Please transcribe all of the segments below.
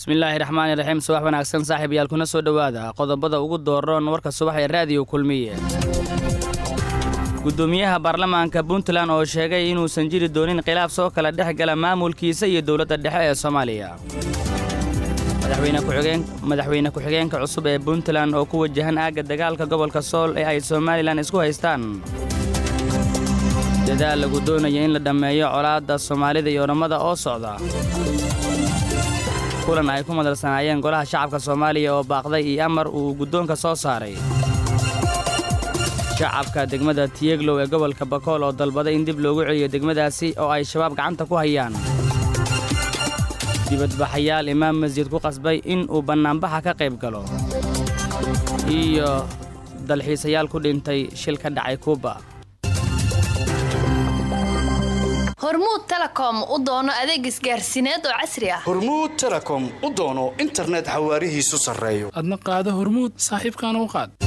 bismillaahi raxmaani raxiim subax wanaagsan saaxiib yaal kuna soo dhowaada qodobada ugu dooran warka subax ee raadiyo kulmiye gudoomiyaha baarlamaanka puntland oo sheegay inuusan jiri doonin khilaaf soo kala dhex gala maamulkiisa iyo dowladda dhexe ee soomaaliya madaxweyne ku-xigeenka cusub ee puntland oo ku wajahan aagga dagaalka gobolka sool ee ay somalilan isku haystaan dadaal lagu doonaya in la dhammeeyo colaadda soomaalida iyo odhammada oo socda kulan ay ku madarsanaayeen golaha shacabka soomaaliya oo baaqday iyo amar uu guddoonka soo saaray shacabka degmada tiyeglow ee gobolka bakool oo dalbaday in dib loogu celiyo degmadaasi oo ay shabaab gacanta ku hayaan dibadbaxayaal imaam masjid ku qasbay in uu bannaanbaxa ka qayb galo iyo dalxiisayaal ku dhintay shil ka dhacay kuuba hormuud telekom u doono adeeg isgaarsiineed oo casri ah hormuud telekom u doono internet xawaarihiisu sarreeyo adna qaado hormuud saaxiibkaana u qaad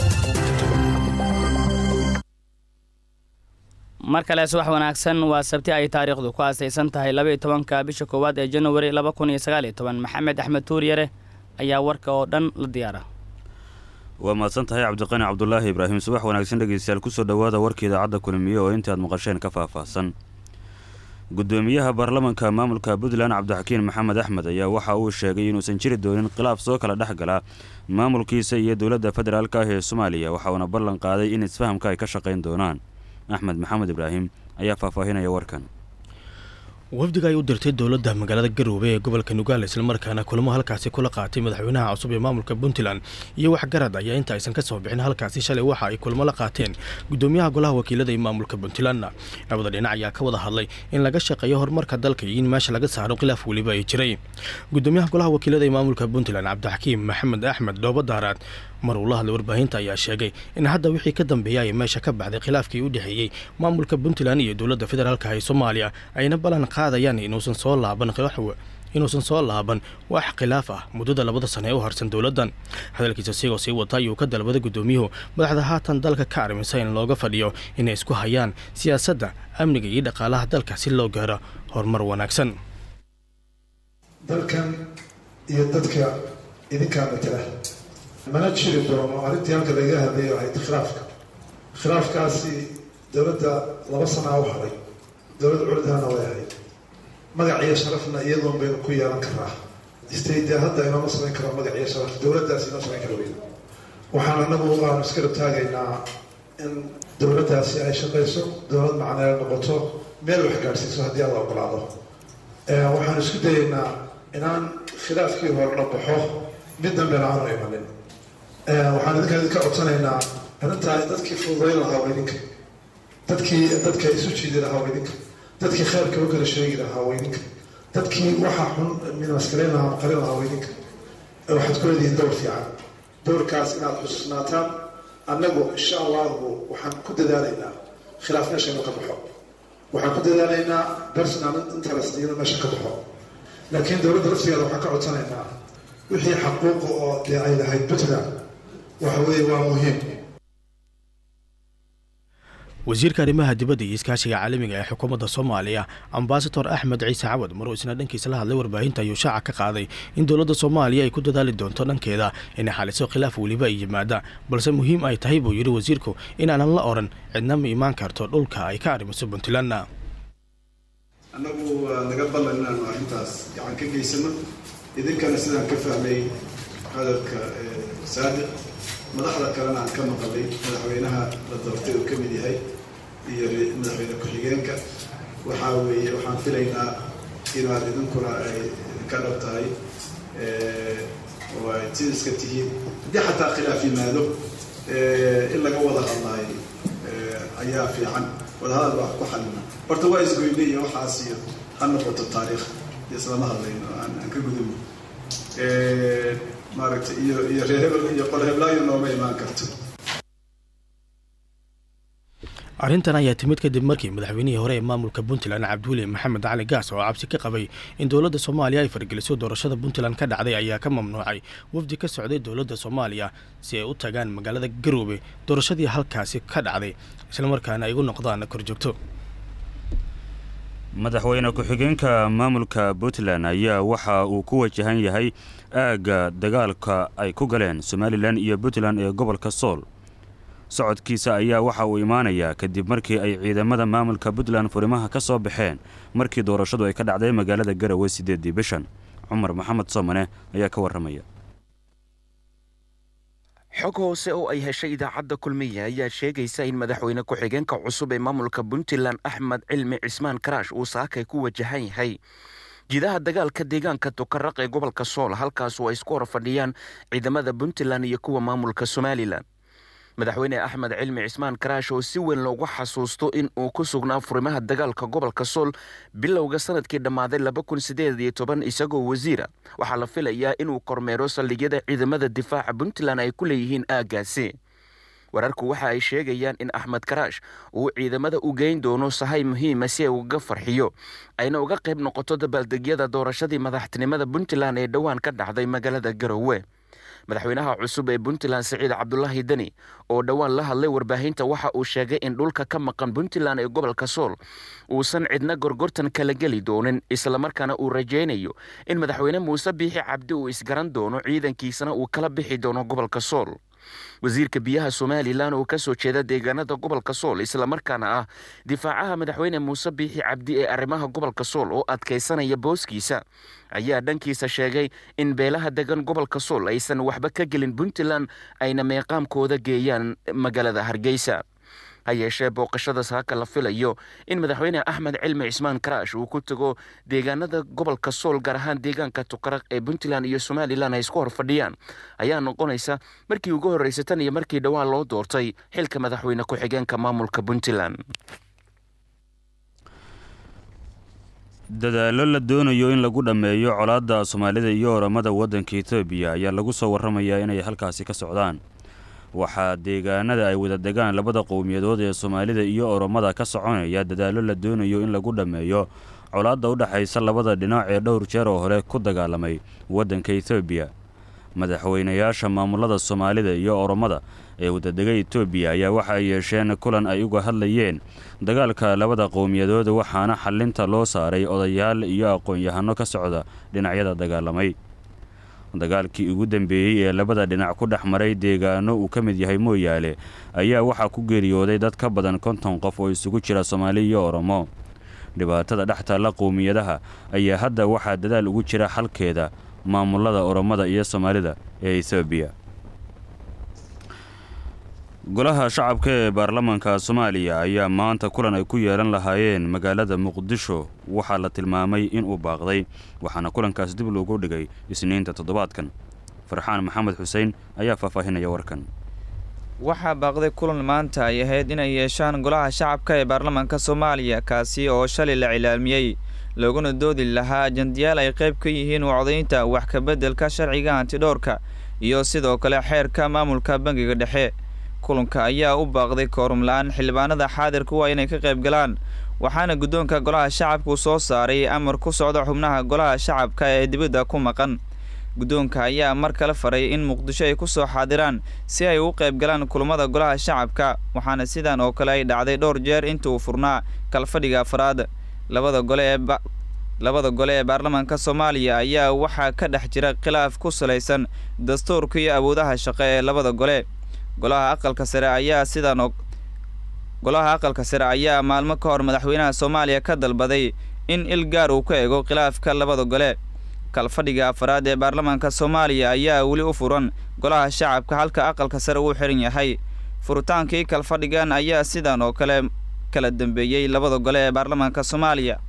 mar kale subax wanaagsan waa sabti ay taariikhdu ku aasaysan tahay labaiyo tobanka bisha koowaad ee januari laba kun iyo sagaaliyo toban maxamed axmed tuuryare ayaa warka oo dhan la diyaara waa mahadsan tahay cabdiqani cabdulaahi ibraahim subax wanaagsan dhegeystayaal kusoo dhowaada warka idaacadda kulmiye oo intaad maqasheen ka faahfaahsan gudoomiyaha baarlamanka maamulka puntland cabdixakiin maxamed axmed ayaa waxa uu sheegay inuusan jiri doonin khilaaf soo kala dhex gala maamulkiisa iyo dowladda federaalk ah ee soomaaliya waxa uuna ballan qaaday in isfahamka ay ka shaqayn doonaan axmed maxamed ibraahim ayaa faahfaahinaya warkan wafdiga ay u dirtay dowladda magaalada garoobe ee gobolka nugaal islamarkaana kulamo halkaasi kula qaatay madaxweynaha cusub ee maamulka puntland iyo waxgarad ayaa inta aysan ka soo bixin halkaasi shalay waxa ay kulamo la qaateen gudoomiyaha golaha wakiilada ee maamulka puntlandna labada dhinac ayaa ka wada hadlay in laga shaqeeyo horumarka dalka iyo in meesha laga saaro khilaaf weliba ay jiray gudoomiyaha golaha wakiilada ee maamulka puntland cabdixakiim maxamed axmed dhoobo daaraad mar uu la hadlay warbaahinta ayaa sheegay in hadda wixii ka dambeeya ay meesha ka baxday khilaafkii u dhexeeyey maamulka puntland iyo dowladda federaalka ee soomaaliya ayna ballan qaadayaan inuusan soo laaban inuusan soo laaban wax khilaaf ah muddada labada sano ee u harsan dowladdan hadalkiisa sigoo sii wata ayuu ka dalbaday gudoomiyuhu madaxda haatan dalka ka armisa in looga fadhiyo inay isku hayaan siyaasadda amniga iyo dhaqaalaha dalka si loo gaaro horumar wanaagsan dalkan iyo dadka idinkaa matala mana jiri doono arrintii halka laga hadlayo ahayd khilaafka khilaafkaasi dowladda laba sanaa u haray dowladda culidaana way ahayd magac iyo sharafna iyadoon baynu ku yeelan karaa stayde hadda inooma samayn karo magac iyo sharaf dowladdaasi inoo samayn kara weyda waxaan anagu aanu iska rabtaagaynaa in dowladdaasi ay shaqayso dowlad macneel noqoto meel wax gaadhsiiso haddii alla ogolaado waxaan isku dayaynaa inaan khilaafkii hore la baxo mid dambena aanu imanin waxaan idinkaan idinka codsanaynaa arrintaa dadkii fududayn lahaa waa idinka dadkii dadka isu jiidi lahaa waa idinka dadkii khayrka u kala sheegi lahaa waa idinka dadkii waxa xun minaskarayn lahaa qarin lahaa waa idinka waxaad ku leedihiin dowr fiican dowrkaas inaad xusuusnaataan annagu insha allahu waxaan ku dadaalaynaa khilaaf meesha inuu ka baxo waxaan ku dadaalaynaa personal interest inuu meesha ka baxo laakiin dowladda laftigeeda waxaan ka codsanaynaa wixii xaquuqa oo dee ay lahayd puntland waxa weeye waa muhiim wasiirka arrimaha dibadda iyo iskaashiga caalamiga ee xukuumadda soomaaliya ambasador axmed ciise cawad maruu isna dhankiisa la hadlay warbaahinta ayuu shaaca ka qaaday in dowladda soomaaliya ay ku dadaali doonto dhankeeda inay xaliso khilaaf weliba ay yimaada balse muhiim ay tahay buu yidhi wasiirku inaanan la odhan cidna ma imaan karto dhulka ay ka arrimiso puntlandna annagu waa naga ballan inaanu arrintaas gacan ka geysano idinkana sidaan ka fahmay hadalka saadiq madaxda kalena aan ka maqalay madaxweynaha la doortay uu ka mid yahay iyo madaxweyne ku-xigeenka waxaa weeye waxaan filaynaa inaad idinkuna ay ka dhab tahay oo ay sid iska tihiin haddii xataa khilaaf yimaado in laga wada hadlaayo ayaa fiican wadahadal baa ku xalina horta waa isgoyne iyo waxaas iyo ha noqoto taariikh iyo islama hadlayno aan ka gudubno maaragtay iyo iyo reer hebel iyo qol heblaayo nooma imaan karto arrintan ayaa timid kadib markii madaxweynihii hore ee maamulka puntland cabdiweli maxamed cali gaas oo cabsi ka qabay in dowladda soomaaliya ay fargeliso doorashada puntland ka dhacday ayaa ka mamnuucay wafdi ka socday dowladda soomaaliya si ay u tagaan magaalada garoobe doorashadii halkaasi ka dhacday islamarkaana ay ugu noqdaan korjoogto madaxweyne ku-xigeenka maamulka puntland ayaa waxa uu ku wajahan yahay aagga dagaalka ay ku galeen somalilan iyo puntland ee gobolka sool socodkiisa ayaa waxa uu imaanayaa kadib markii ay ciidamada maamulka puntland furimaha ka soo baxeen markii doorashadu ay ka dhacday magaalada garowe siddeedii bishan cumar maxamed soomane ayaa ka warramaya xog hoose oo ay heshay idaacadda kulmiye ayaa sheegaysa in madaxweyne ku-xigeenka cusub ee maamulka puntland axmed cilmi cismaan karaash uu saakay ku wajahan yahay jidaha dagaalka deegaanka tukaraq ee gobolka sool halkaasoo ay isku hor fadhiyaan ciidamada puntland iyo kuwa maamulka somalilan madaxweyne axmed cilmi cismaan karaash oo si weyn loogu xasuusto in uu ku sugnaa furimaha dagaalka gobolka sool bilowga sanadkii dhammaaday laba kun sideed iyo toban isagoo wasiira waxaa la filayaa inuu kormeero saldhigyada ciidamada difaaca puntland ay ku leeyihiin aaggaasi wararku waxa ay sheegayaan in axmed karaash uu ciidamada u geyn doono sahay muhiima si ay ugaga farxiyo ayna uga qayb noqoto dabaaldegyada doorashadii madaxtinimada puntland ee dhowaan ka dhacday magaalada garowe madaxweynaha cusub ee puntland siciid cabdulaahi deni oo dhowaan la hadlay warbaahinta waxa uu sheegay in dhulka ka maqan puntland ee gobolka sool uusan cidna gorgortan kala geli doonin islamarkaana uu rajaynayo in madaxweyne muuse biixi cabdi uu isgaran doono ciidankiisana uu kala bixi doono gobolka sool wasiirka biyaha somalilan oo ka soo jeeda deegaanada gobolka sool islamarkaana ah difaacaha madaxweyne muuse biixi cabdi ee arrimaha gobolka sool oo adkaysanaya booskiisa ayaa dhankiisa sheegay in beelaha degan gobolka sool aysan waxba ka gelin puntland ayna meeqaamkooda geeyaan magaalada hargeysa ha yeeshee booqashada saaka la filayo in madaxweyne axmed cilmi cismaan karaash uu ku tago deegaanada gobolka sool gaar ahaan deegaanka tukaraq ee puntland iyo somalilan ay isku hor fadhiyaan ayaa noqonaysa markii ugu horreysay tan iyo markii dhowaan loo doortay xilka madaxweyne ku-xigeenka maamulka puntland dadaallo la doonayo in lagu dhammeeyo colaadda soomaalida iyo oramada waddanka etoobiya ayaa lagu soo warramayaa inay halkaasi ka socdaan waxaa deegaanada ay wada degaan labada qowmiyadood ee soomaalida iyo oromada ka soconaya dadaallo la doonayo in lagu dhammeeyo colaadda u dhexaysa labada dhinac ee dhowr jeer oo hore ku dagaalamay waddanka etoobiya madaxweynayaasha maamulada soomaalida iyo oromada ee wadadega etoobiya ayaa waxa ay yeesheen kulan ay uga hadlayeen dagaalka labada qowmiyadood waxaana xalinta loo saaray odayaal iyo aqoon-yahano ka socda dhinacyada dagaalamay dagaalkii ugu dambeeyey ee labada dhinac ku dhex maray deegaano uu ka mid yahay mooyaale ayaa waxaa ku geeriyooday dad ka badan konton qof oo isugu jira soomaali iyo oromo dhibaatada dhex taalla qowmiyadaha ayaa hadda waxaa dadaal ugu jira xalkeeda maamulada oromada iyo soomaalida ee etoobiya golaha shacabka ee baarlamaanka soomaaliya ayaa maanta kulan ay ku yeelan lahaayeen magaalada muqdisho waxaa la tilmaamay inuu baaqday waxaana kulankaas dib loogu dhigay isniinta toddobaadkan farxaan maxamed xuseen ayaa faahfaahinaya warkan waxaa baaqday kulan maanta ay ahayd inay yeeshaan golaha shacabka ee baarlamaanka soomaaliya kaasi oo shalay la cilaamiyey looguna doodi lahaa ajandayaal ay qayb ka yihiin wacdaynta wax kabeddelka sharciga antidhoorka iyo sidoo kale xeerka maamulka bangiga dhexe kulanka ayaa u baaqday koorum la-aan xildhibaanada xaadirka waa inay ka qayb galaan waxaana guddoonka golaha shacabku soo saaray amar ku socda xubnaha golaha shacabka ee dibadda ku maqan guddoonka ayaa mar kale faray in muqdisho ay ku soo xaadiraan si ay u qayb galaan kulammada golaha shacabka waxaana sidan oo kale ay dhacday dhowr jeer inta uu furnaa kalfadhiga afraad labada gole ee labada gole ee baarlamaanka soomaaliya ayaa waxaa ka dhex jira khilaaf ku salaysan dastuurka iyo awoodaha shaqo ee labada gole golaha aqalka sare ayaa sidaan oo golaha aqalka sare ayaa maalmo ka hor madaxweynaha soomaaliya ka dalbaday in il gaar uu ka ego khilaafka labada gole kalfadhiga afaraad ee baarlamaanka soomaaliya ayaa weli u furan golaha shacabka halka aqalka sare uu xiran yahay furitaankii kalfadhigan ayaa sidan oo kale kala dambeeyey labada gole ee baarlamaanka soomaaliya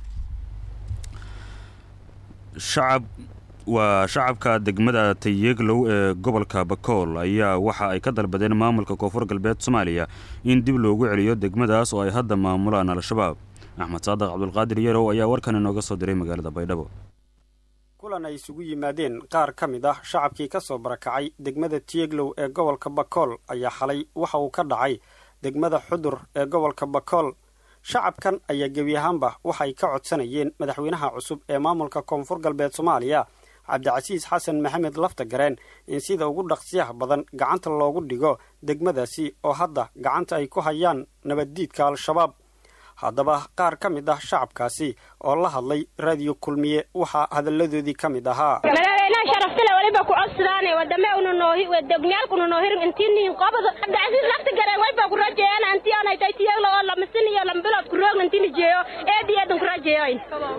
shacab waa shacabka degmada tayeglow ee gobolka bakool ayaa waxa ay ka dalbadeen maamulka koonfur galbeed soomaaliya in dib loogu celiyo degmadaas oo ay hadda maamulaan al-shabaab axmed saadaq cabdulqaadir yarow ayaa warkan inooga soo diray magaalada baydhabo kulan ay isugu yimaadeen qaar ka mid ah shacabkii ka soo barakacay degmada tiyeglow ee gobolka bakool ayaa xalay waxa uu ka dhacay degmada xudur ee gobolka bakool shacabkan ayaa gebi ahaanba waxay ka codsanayeen madaxweynaha cusub ee maamulka koonfur galbeed soomaaliya cabdicasiis xasan maxamed lafta gareen in sida ugu dhaqsiyaha badan gacanta loogu dhigo degmadaasi oo hadda gacanta ay ku hayaan nabaddiidka al-shabaab haddaba qaar ka mid ah shacabkaasi oo la hadlay raadiyo kulmiye waxaa hadalladoodii ka mid ahaa madaxweynaha sharaftale waliba ku codsadaan wadame unanoodogmiyaalkuna noo hirin intiinihin qobada cabdicasiis lafta gareen wayba ku rajeeyaan anti aanaytay tiyagla oo lamasin iyo lambilood ku roogna intini jeeyo eedi eedan ku rajeeyoyn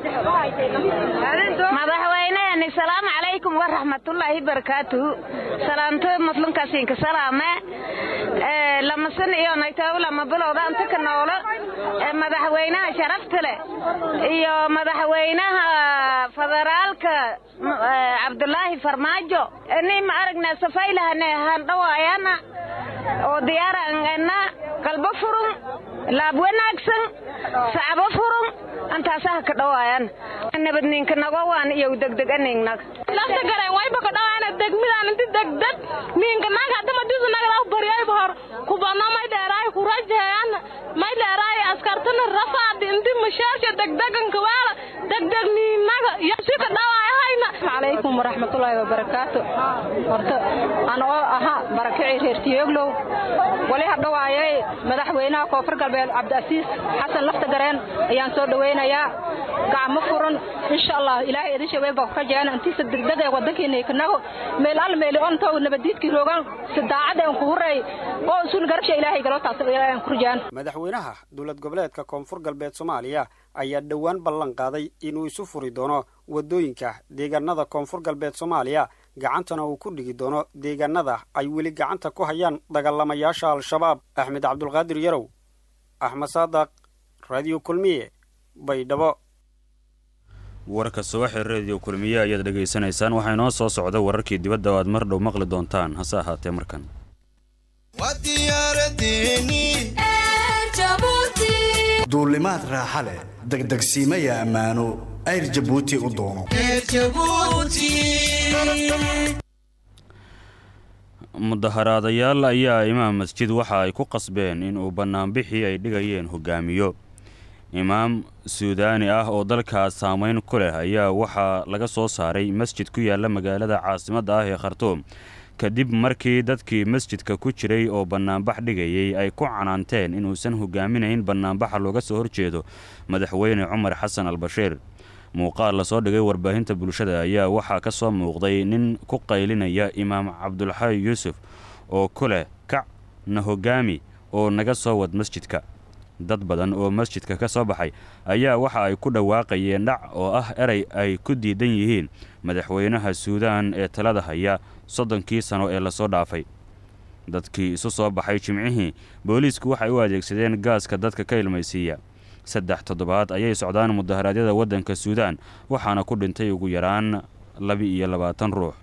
madaxweynehani salaamu calaykum waraxmatullaahi barakaatuhu salaamto muslimkaasinka salaame lamasin iyo naytaw lama bilowda anta ka noolo madaxweynaha sharafta leh iyo madaxweynaha federaalka cabdulaahi farmaajo ni ma aragna safaylahane handhawaayana oo diyaarangana qalbo furun laab wanaagsan sacbo furun antaasaha ka dhawaayan nabadninka nagowaan iyo degdeganingnag lafta gareen wayba ka dhawaana degmidaan inti degdeg ninka naga hadama disu nagadaw baryayba hor kubano may dheeraay ku rajeeyaan may dheeraay askartana rafaadi inti mashaasha degdeganka waala degdeg niinaga iyo si ka dhawaayahayna calaykum waraxmatullaahi wabarakaatu horta ana oo ahaa barakici reer tiyoglow wali hadhawaayay madaxweynaha koonfur galbeed cabdiasiis xasan lafta gareen ayaan soo dhawaynayaa gacmo furan insha allah ilaahay idin sheegay baa ka jeena intiisa degdeg ee wadankeena kanago meel al meel on taw nabadiidkii roogan sidaacada aan ku huray oo sun garabsha ilaahay galo taas ilaahay aan ku rujaan madaxweynaha dowlad goboleedka koonfur galbeed soomaaliya ayaa dhowaan ballan qaaday inuu isu furi doono wadooyinka deegaanada koonfur galbeed soomaaliya gacantana uu ku dhigi doono deegaanada ay weli gacanta ku hayaan dagaalamayaasha al-shabaab axmed cabdulqaadir yarow axmed saadaq radio kulmiye baydhabo warka subaxee rediyo kulmiye ayaad dhegaysanaysaan waxaa inoo soo socda wararkii dibadda oo aad mar dhow maqli doontaan hase ahaatee markan duulimaad raaxa leh degdegsiimaya ammaano ayr jabuuti u doono mudaharaadayaal ayaa imaam masjid waxa ay ku qasbeen inuu bannaanbixii ay dhigayeen hogaamiyo imaam suudaani ah oo dalkaas saameyn ku leh ayaa waxaa laga soo saaray masjid ku yaala magaalada caasimadda ah ee khartuum kadib markii dadkii masjidka ku jiray oo bannaanbax dhigayay ay ku canaanteen inuusan hogaaminayn bannaanbaxa looga soo horjeedo madaxweyne cumar xasan albashiir muuqaal lasoo dhigay warbaahinta bulshada ayaa waxaa ka soo muuqday nin ku qaylinaya imaam cabdulxay yuusuf oo ku leh kac na hogaami oo naga soo wad masjidka dad badan oo masjidka ka soo baxay ayaa waxa ay ku dhawaaqayeen dhac oo ah erey ay ku diidan yihiin madaxweynaha suudaan ee talada haya soddonkii sano ee lasoo dhaafay dadkii isu soo baxay jimcihii booliisku waxay u adeegsadeen gaaska dadka ka ilmaysiiya saddex toddobaad ayay socdaan mudaharaadyada waddanka suudaan waxaana ku dhintay ugu yaraan laba-iyo labaatan ruux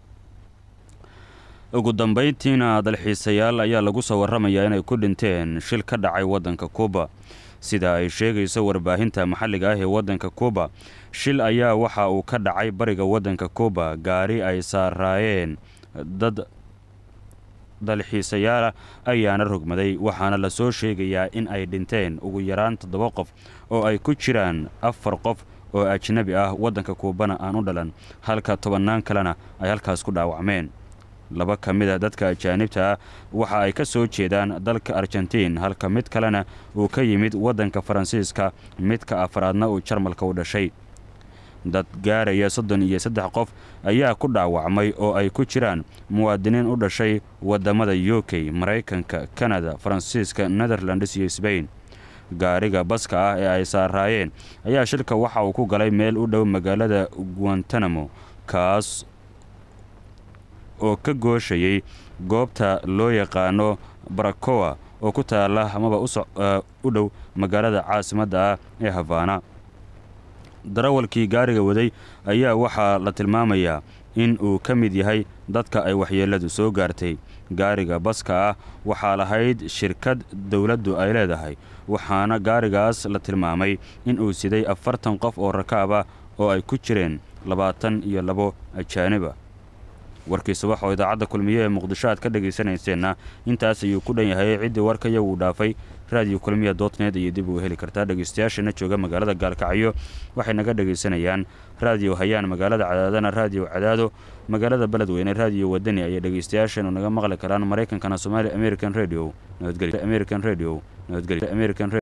ugu dambayntiina dalxiisayaal ayaa lagu soo warramayaa inay ku dhinteen shil ka dhacay waddanka kuuba sida ay sheegayso warbaahinta maxalliga ah ee waddanka kuuba shil ayaa waxa uu ka dhacay bariga waddanka kuuba gaari ay saaraayeen dad dalxiisayaala ayaana rogmaday waxaana lasoo sheegayaa in ay dhinteen ugu yaraan toddoba qof oo ay ku jiraan afar qof oo ajnabi ah waddanka kuubana aan u dhalan halka tobannaan kalena ay halkaas ku dhaawacmeen laba ka mid a dadka ajaanibta ah waxa ay ka soo jeedaan dalka argentiin halka mid kalena uu ka yimid waddanka faransiiska midka afraadna uu jarmalka u dhashay dad gaaraya soddon iyo saddex qof ayaa ku dhaawacmay oo ay ku jiraan muwaadiniin u dhashay waddamada u k maraykanka kanada faransiiska netherlands iyo sbain gaariga baska ah ee ay saaraayeen ayaa shilka waxa uu ku galay meel u dhow magaalada guantanamo kaas oo ka gooshayay goobta loo yaqaano barakowa oo ku taala amaba u dhow magaalada caasimadda ah ee habaana darawalkii gaariga waday ayaa waxaa la tilmaamayaa in uu ka mid yahay dadka ay waxyeelladu soo gaartay gaariga baska ah waxaa lahayd shirkad dowladdu ay leedahay waxaana gaarigaas la tilmaamay in uu siday afartan qof oo rakaab ah oo ay ku jireen labaatan iyo labo ajaaniba warkii subax oo idaacadda kulmiye ee muqdisho aad ka dhegaysanayseena intaas ayuu ku dhan yahay ciddii warkaya uu dhaafay raadiyo kulmiya dotnet iyo dib uu heli kartaa dhegaystayaashana jooga magaalada gaalkacyo waxay naga dhegaysanayaan raadiyo hayaan magaalada cadaadana raadiyo cadaado magaalada beledweyne raadiyo wadani ayay dhegaystayaashanu naga maqli karaan maraykankana somaali american radio nabadgelyo american radio nabadgelyo american